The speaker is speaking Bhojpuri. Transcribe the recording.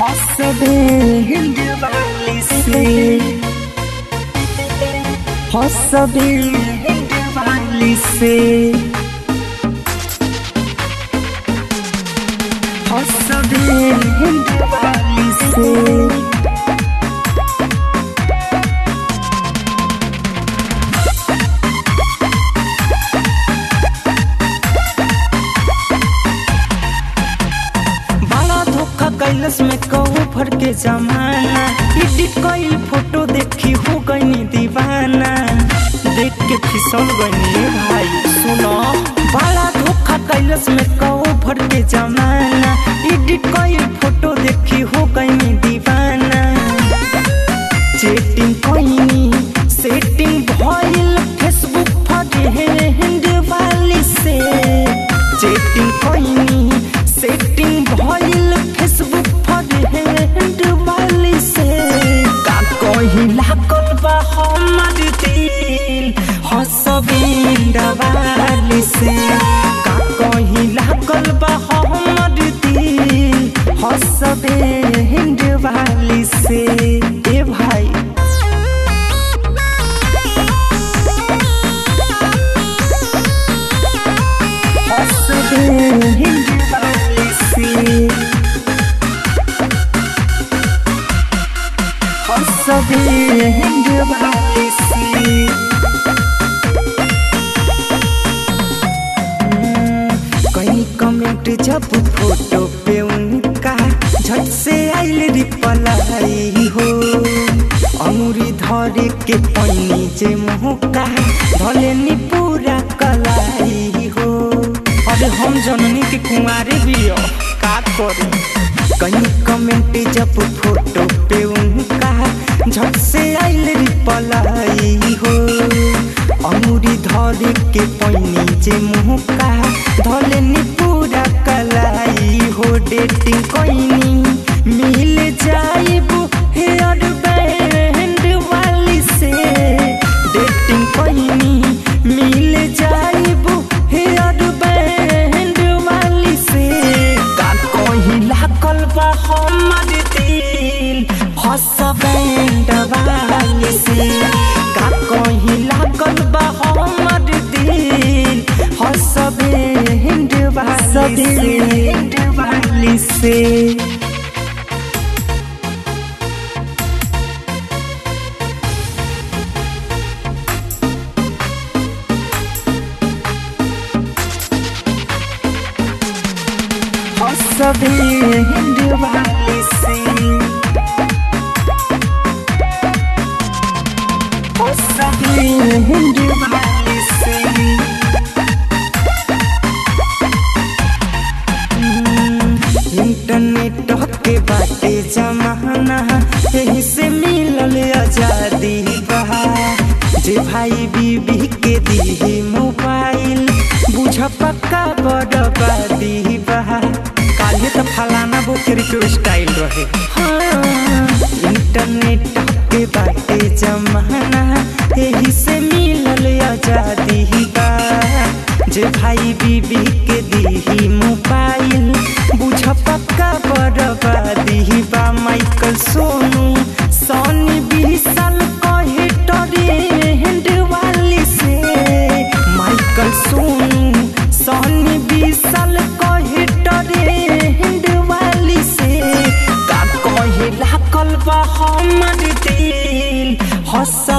Hossabil Valisi Hossabil Valisi Hossabil Valisi बड़ा धोखा कैलस में कहू भर के जमाना एडिट कईल फोटो देखी हो गई दीवाना देख के फिसल गई भाई सुनो बड़ा धोखा कैलस में कहू भर के जमाना एडिट कईल फोटो देखी हो गई दीवाना चेटिंग कईनी सेटिंग भइल फेसबुक फ्रेंड वाली से चेटिंग कईनी सेटिंग भइल फेसबुक फ्रेंड वाली से का कहीं लागल बा हमर दिल हसबिंड वाली से का कहीं लागल बा हमर दिल हसबिंड वाली से ए भाई हसबिंड वाली से हसबिंड वाली से कहीं कमेंट जब फोटो पे उनका झट से आइल रिप्लाई हो अंगुरी धरे के पैनी जे मुहका धले नी पूरा कलाई हो अरे हम जननी के कुंवारे भी हो का करी कहीं कमेंट जब फोटो पे उनका झट से आइल रिप्लाई हो अंगुरी धरे के पैनी जे मुहका धले नी पूरा कलाई हो डेटिंग कोइनी मिल जाइबू हेयर बैंड वाली से डेटिंग कोइनी मिल जाइबू हेयर बैंड वाली से का कहीं लागल बा हमर दिल हस बैंड वाली से का कहीं लागल बा हमर दिल हस बैंड वाली से हसबिंड वाली से हसबिंड वाली से इंटरनेट के बाटे जमाना यही से मिलल आजादी बहा जे भाई बीबी के दी मोबाइल बुझ पक्का बर्बादी बहा काले तो फलाना बोकेरी के स्टाइल रहे हाँ, इंटरनेट के बाटे जमाना यही से मिलल आजादी बा जे भाई बीबी के दी मोबाइल बुझ पक्का बर्बादी बा माइकल सोनू सोनी विशाल कहे टरेंड वाली से माइकल सोनू सोनी विशाल कहे टरेंड वाली से का कहे लागल बा हमर दिल हस